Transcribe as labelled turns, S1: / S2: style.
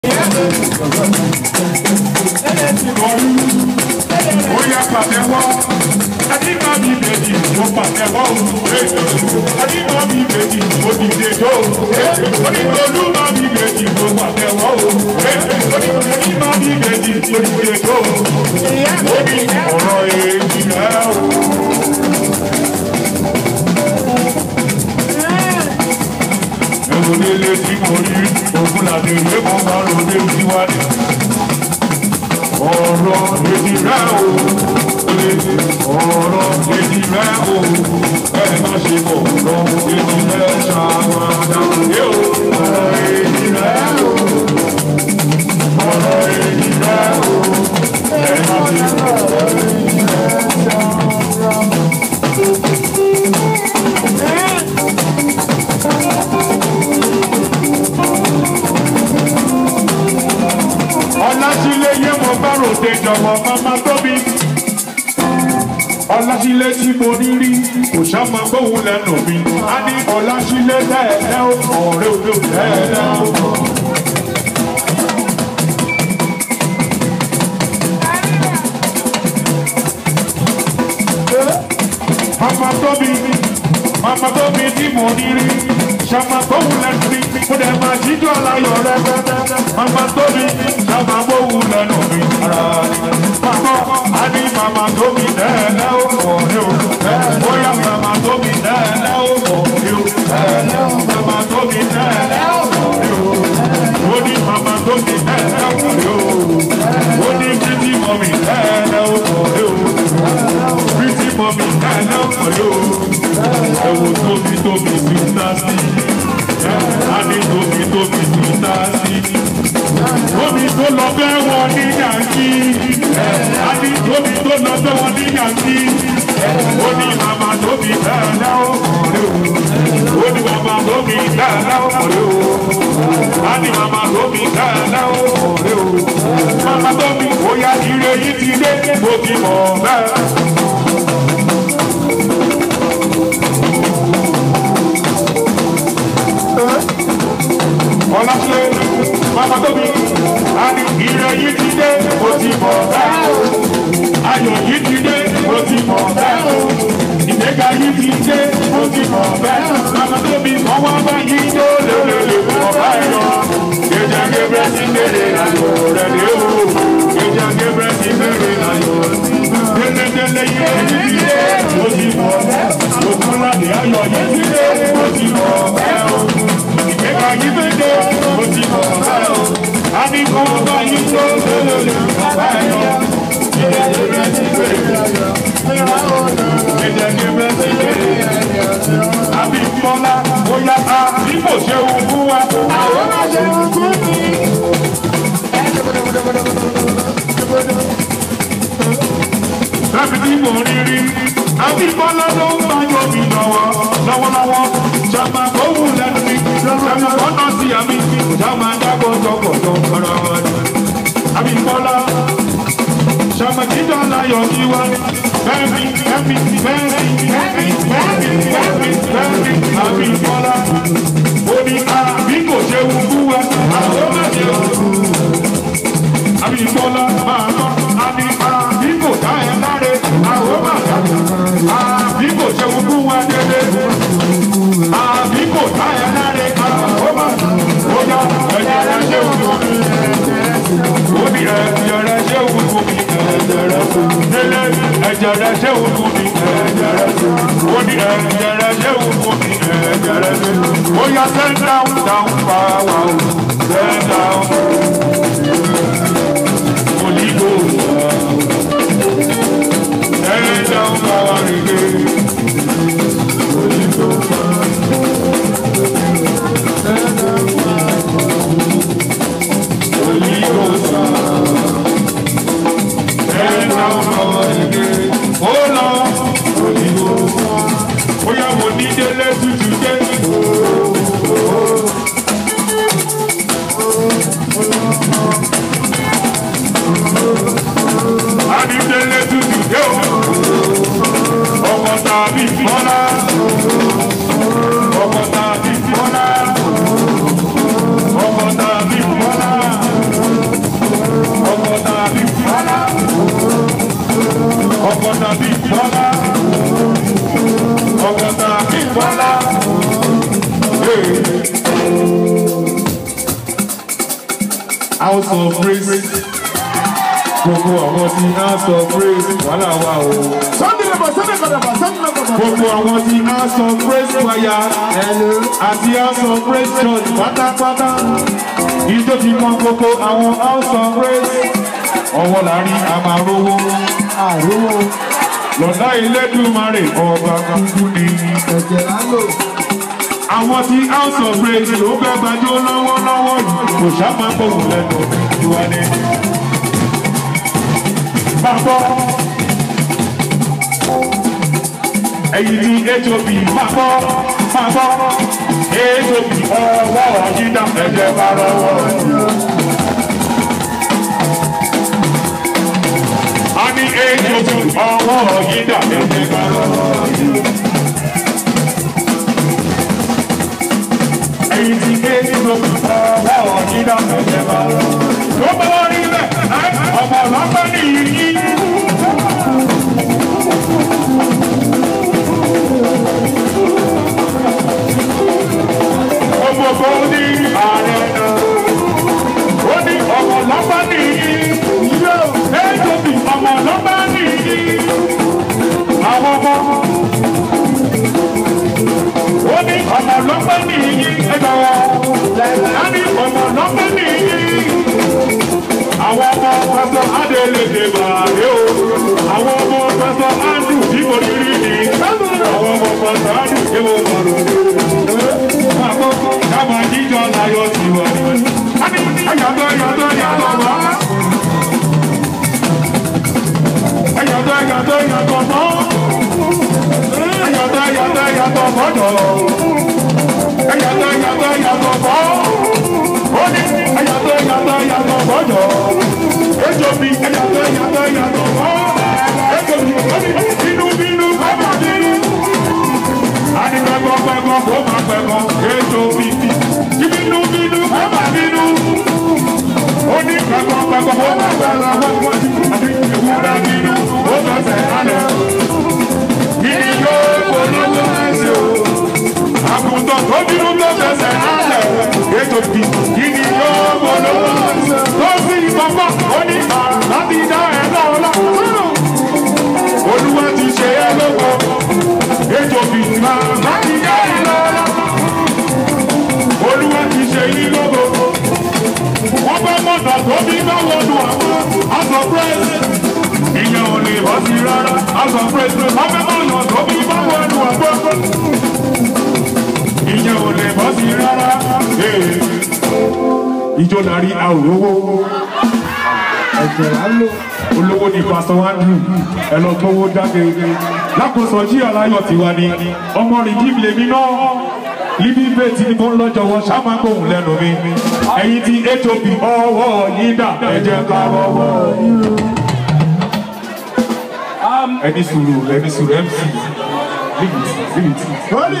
S1: Ó yá pàtẹ́wọ́. Adímọ̀ mi bèjì, mo pàtẹ́wọ́ o. Adímọ̀ mi bèjì, mo dìde tó o. Onígbòlúmọ̀ mi bèjì, mo pàtẹ́wọ́ o. Onígbòlúmọ̀ mi bèjì, mo dìde tó o. Ó ní ọ̀rọ̀ èjì rẹ̀ o. Ẹ̀rọ nílé tí mo rí, ògùn làdé ìwé kan bá ròde síwájú. Ọ̀rọ̀ èjì rẹ̀ o. Ọ̀rọ̀ èjì rẹ̀ o. Ẹ má ṣe bọ̀ lọ, èjì rẹ̀ ṣàwádà. Yóò ọ̀rọ̀ èjì rẹ̀ o. Ọ̀rọ̀ èjì rẹ̀ o. Ẹ má ṣe bọ̀ lọ. Ọlásílẹ̀ yé mo bá ròde jọ̀wọ́ máma tóbi. Ọlásílẹ̀ tí mo ní rí kò sáma gbóhùn lẹ́nu mi. A ní Ọlásílẹ̀ tẹ́ẹ̀lẹ́ o, ọ̀rẹ́ òde tẹ́ẹ̀lẹ́ o. Mama tóbi, mama tóbi tí mo ní rí. Sáma gbóhùn lẹ́nu mi, mo dẹ̀ máa jíjọ́ aláyọ̀ rẹ̀ rẹ̀. Mama tóbi, sáma gbóhùn lẹ́nu mi. Ara ni mama, a ní mama tóbi tẹ́ẹ̀lẹ́ o, ọ̀rẹ́ o. Bóyá mama tóbi tẹ́ẹ̀lẹ́ o, ọ̀rẹ́ o. Mama tóbi tẹ́ẹ̀lẹ́ o, ọ̀rẹ́ o. Ó ní mama tóbi tẹ́ẹ̀lẹ́ o, ọ̀rẹ́ o. Ó ní títí mọ̀mí tẹ́ẹ̀lẹ́ o, ọ̀rẹ́ o. Pretty mommy, I love for you. Ẹ̀wò tóbi tóbi sweet sí. Adé tóbi tóbi sweet sí. Tóbi tó lọ bẹ́ wọn ní yànjí. Adé tóbi tó lọ bẹ́ wọn ní yànjí. Ó ní màmá tóbi dáadáa ó kọ̀ọ̀rẹ́ o. Ó ní màmá tóbi dáadáa ó kọ̀ọ̀rẹ́ o. Á ní màmá tóbi dáadáa ó kọ̀ọ̀rẹ́ o. Màmá tóbi bóyá ire yìí ti dé, mo ti mọ̀ bẹ́ẹ̀. Ọlásílẹ̀ Mama Tóbi, a ní ire yìí ti dé, mo ti mọ̀ bẹ́ẹ̀ o. Ayọ̀ yìí ti dé, mo ti mọ̀ bẹ́ẹ̀ o. Ìgbéga yìí ti dé, mo ti mọ̀ bẹ́ẹ̀ o. Mama Tóbi, wọ́n wá bá yín tó lélele fún ọba ẹ̀yọ́. Ìjà Gabriel ti bèrè ayọ̀ rẹ̀ lé o. Ìjà Gabriel ti bèrè ayọ̀ sí. Délédélé yìí ti dé, mo ti mọ̀ bẹ́ẹ̀ o. Òkúnládé ayọ̀ yìí ti dé, mo ti mọ̀ bẹ́ẹ̀ o. Ìgbéga yìí ti dé, mo ti mọ̀ bẹ́ẹ̀ o. A ní kọ́ ọba yìí tó lélele fún ọba ẹ̀yọ́. Ìjà Gabriel ti bèrè ayọ̀. Ìjà Gabriel ti bèrè ayọ̀. Àbí Bọ́lá, bóyá a bí kò ṣe òun fún wa. Àwọn máa ṣe òun fún mi. Láti tí mo rí rí, àbí Bọ́lá ló ń bá yọ mi lọ́wọ́ lọ́wọ́lọ́wọ́. Ṣàmà kóhùn lẹ́nu mi, ṣàmà kọ́nà sí àmì, ṣàmà dábọ̀ jọ̀gọ̀jọ̀ ọ̀rọ̀ ọ̀rọ̀. Àbí Bọ́lá, ṣàmà jíjọ́ láyọ̀ kí wá. Bẹ́ẹ̀ni, bẹ́ẹ̀ni, bẹ́ẹ̀ni, bẹ́ẹ̀ni, bẹ́ẹ̀ni, bẹ́ẹ̀ni, bẹ́ẹ̀ni, àbí Bọ́lá. Ó ní àbí kò ṣe wù fún wa, àwọn máa ṣe wù àbí Bọ́lá máa tọ́. Àbí àbí kò dá ẹ láre, àwọn máa dá. Àbí kò ṣe wù fún wa dédé. Àbí kò dá ẹ láre, àwọn máa dá. Ó yá ẹ̀jẹ̀ rẹ̀ ṣe wù fún mi. Ó ní ẹ̀jẹ̀ rẹ̀ ṣe wù fún mi. Ẹ̀jẹ̀ rẹ̀ fún mi. Délé ẹ̀jẹ̀ rẹ̀ ṣe wù fún mi. Ẹ̀jẹ̀ rẹ̀ fún mi. Ó ní ẹ̀jẹ̀ rẹ̀ ṣe wù fún mi. Ẹ̀jẹ̀ rẹ̀ fún mi. Ó yá send down down power o. Send down. Holy Ghost. Send down power again. Holy Ghost. Holy Ghost. Send down power again. Oh Lord. Holy Ghost. Bóyá mo ní délé tutù dé. Adídélé tutù dé o. Ọkọ̀ tàbí bọ́lá. Ọkọ̀ tàbí bọ́lá. Ọkọ̀ tàbí bọ́lá. house of praise gbogbo àwọn tí house of praise wàhálà wà o.
S2: Sunday lọ́bọ̀ Sunday kọ̀dọ̀bọ̀ Sunday lọ́bọ̀.
S1: gbogbo àwọn tí house of praise wáyà àti house of praise church pátápátá ìjọ ti mọ gbogbo àwọn house of praise ọwọ́ láàrin àmàrówó
S2: Àrówó
S1: lọ́dá Elédùmarè ọba kúkú ni.
S2: ẹ̀jẹ̀ lálò.
S1: àwọn tí house of praise ló fẹ́ gbàjọ́ lọ́wọ́lọ́wọ́ yìí kò sábà gbóhùn lẹ́nu ìwà ni. Bàbá ẹ̀yìn tí HOB bàbá bàbá HOB ọwọ́ ọ̀jídà ẹ̀jẹ̀ bá lọ́wọ́ yìí. a ní HOB ọwọ́ ọ̀jídà ẹ̀jẹ̀ bá lọ́wọ́ yìí. èyí ti gé nínú ọwọ́ ọ̀nìdá ẹ̀jẹ̀bá. Tó bá wọ́n rí bẹ́ẹ̀, ọmọ ọlọ́pàá ní ìyí. Gbogbo ní ààrẹ náà. Ó ní ọmọ ọlọ́pàá ní ìyí. Éjòbí ọmọ ọlọ́pàá ní ìyí. Àwọn ọmọ ó ní ọmọ lọ́pẹ́ nìyí ẹgbẹ́ wọn á ní ọmọ lọ́pẹ́ nìyí. àwọn ọmọ pẹ̀sọ̀ adélèdè bàdé o àwọn ọmọ pẹ̀sọ̀ ádù tí mo rí rí ni àwọn ọmọ pẹ̀sọ̀ ádù tí mo mọ̀ lò. àkókò kábà jíjọ láyọ̀ sí wa ni. a ní ẹ̀yàtọ̀ ẹ̀yàtọ̀ ẹ̀yàtọ̀ wá. ẹ̀yàtọ̀ ẹ̀yàtọ̀ ẹ̀yàtọ̀ mọ́. ẹ̀yàtọ̀ ẹ̀yàtọ̀ ẹ̀yàtọ̀ mọ́jọ́ ẹ̀yàtọ̀ ẹ̀yàtọ̀ ẹ̀yàtọ̀ bọ́. ó ní ẹ̀yàtọ̀ ẹ̀yàtọ̀ ẹ̀yàtọ̀ bọ́jọ́. ejò bí ẹ̀yàtọ̀ ẹ̀yàtọ̀ ẹ̀yàtọ̀ bọ́. ejò bí ó ní bínú bínú bàbá bínú. a ní pẹ́kọ́ pẹ́kọ́ kó má pẹ́kọ́. ejò bí bínú bínú bàbá bínú. ó ní pẹ́kọ́ pẹ́kọ́ kó má pẹ́kọ́. àti ìwúrà bínú ó fẹsẹ̀ hálẹ̀. kí ni yóò polówó ẹsẹ̀ o àgùntàn tó bínú tó fẹsẹ̀ hálẹ̀ ètò bí kíni yóò gbọdọ̀ tó sì gbọ́gbọ́ ó ní láti dá ẹ lọ́wọ́lá olúwa ti ṣe é lóko ètò bí láti dá ẹ lọ́wọ́lá olúwa ti ṣe yí lóko wọ́n bá mọ̀nà tó bí bá wọnú àwọn aṣọ pírẹ́sì ìyẹn ò lè bọ́ sí rárá aṣọ pírẹ́sì wọ́n bá mọ̀nà tó bí bá wọnú àwọn ìyẹn ò lè bọ́ sí rárá. Ìjọ lárí àwòrówó.
S2: Ẹ̀jẹ̀ lálò.
S1: Olówó ni Pásítọ̀ Andrew ẹ lọ gbówó jáde. Lákòóso jí aláyọ̀ tiwa ni ọmọ rìn jí lèmi náà. Líbí bẹ́ẹ̀tì ni mo ń lọ́jọ́ wọn ṣáma gbóhùn lẹ́nu mi. Ẹ̀yin ti HOP ọwọ́ yín dà ẹ̀jẹ̀ ká rọwọ́. Ẹni sùúrù ẹni sùúrù MC. Leave it, leave it.